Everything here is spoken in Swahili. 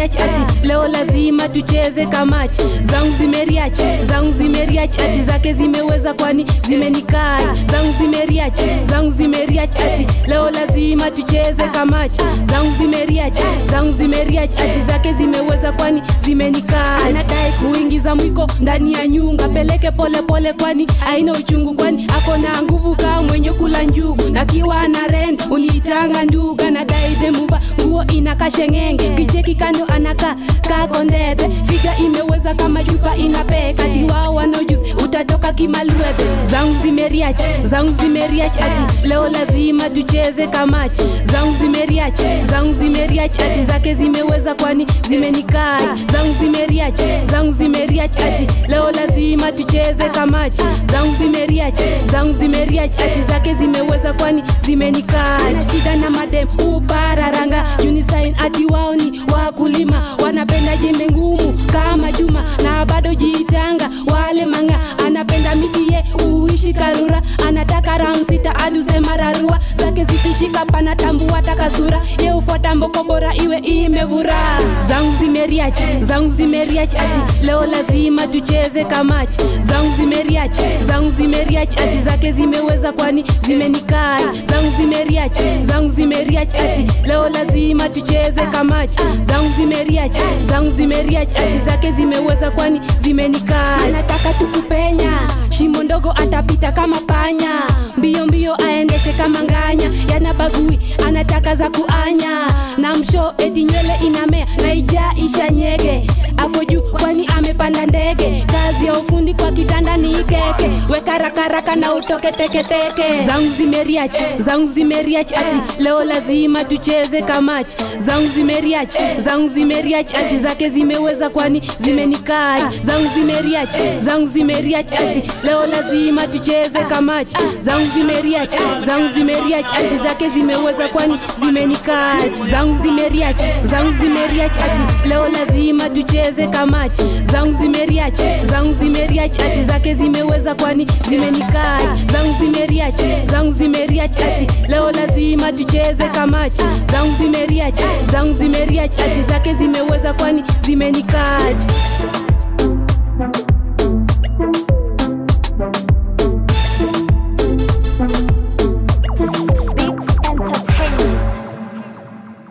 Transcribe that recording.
zimeriach ati leo lazima tucheze kamachi zangu zimeriach zangu zimeriach ati zake zimeweza kwani zimenikai zangu zimeriach zangu zimeriach ati leo lazima tucheze kamachi zangu zimeriach zangu zimeriach ati zake zimeweza kwani zimenikai anadai kuingiza mwiko ndani ya nyunga peleke polepole pole kwani aina uchungu kwani ako na nguvu kaa mwenye kula njugu nakiwa na ren uliitanga nduga na daidemuva nguo inakashengenge kicheki kando anaka kakondete figa imeweza kama chupa inapeka diwao wanaojuzi utatoka kimalwete zangu zimeriach zangu zimeriach ati leo lazima tucheze kamachi zangu zimeriach zangu zimeriach ati zake zimeweza kwani zimenikai zangu zimeriach zangu zimeriach ati leo lazima tucheze kamachi zangu zimeriach zangu zimeriach ati zake zimeweza kwani zimenikai na shida na madem upararanga unisign ati wao ni wakulima wanapenda jembe ngumu kama chuma na bado jiitanga wale manga anapenda mitie uishi karura anataka round sita adusema rarua zake zikishika pana tambua takasura ye ufuata mboko bora iwe imevura zangu zimeriach zangu zimeriach ati leo lazima tucheze kamachi zangu zimeriach zangu zimeriach ati zake zimeweza kwani zimenikai zangu zimeriach zangu zimeriach ati leo lazima tucheze kamachi zangu zimeriach zangu zimeriach ati zake zimeweza kwani zimenikai anataka tukupenya shimo ndogo atapita kama panya mbio mbio aendeshe kama nganya yanabagui anataka za kuanya na msho eti nywele inamea na ija isha nyege ako juu kwani amepanda ndege kazi ya ufundi kwa kitanda ni ikeke weka rakaraka na utoke teketeke zangu zimeriach zangu zimeriach ati leo lazima tucheze kamachi zangu zimeriach zangu zimeriach ati zake zimeweza kwani zimenikai zangu zimeriach zangu zimeriach ati leo lazima tucheze kamachi zangu zimeriach zangu zimeriach ati zake zimeweza kwani zimenikai zangu zimeriach zangu zimeriach ati leo lazima tucheze kamachi zangu zimeriach zangu zimeriach ati zake zimeweza kwani zimenikai zangu zimeriach zangu zimeriach ati leo lazima tucheze kamachi zangu zimeriach zangu zimeriach ati zake zimeweza kwani zimenikai